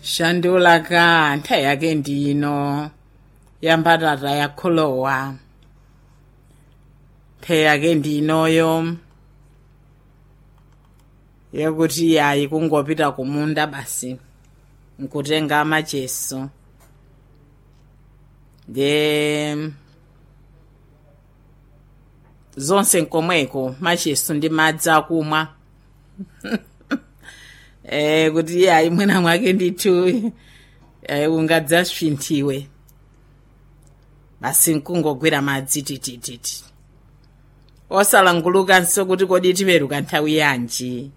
shandulaka nthawi yake ndino yambatata yakholowa nthawi yake ndinoyo yakuti yayi kungopita kumunda basi nkutenga macheso de zonse nkomweko macheso ndi madzi akumwa eh kuti yayi mwina mwake ndithu eh, ungadzasvinthiwe basi nkungogwira madzi titititi osalangulukanso kuti kodi tiperuka nthawi yanji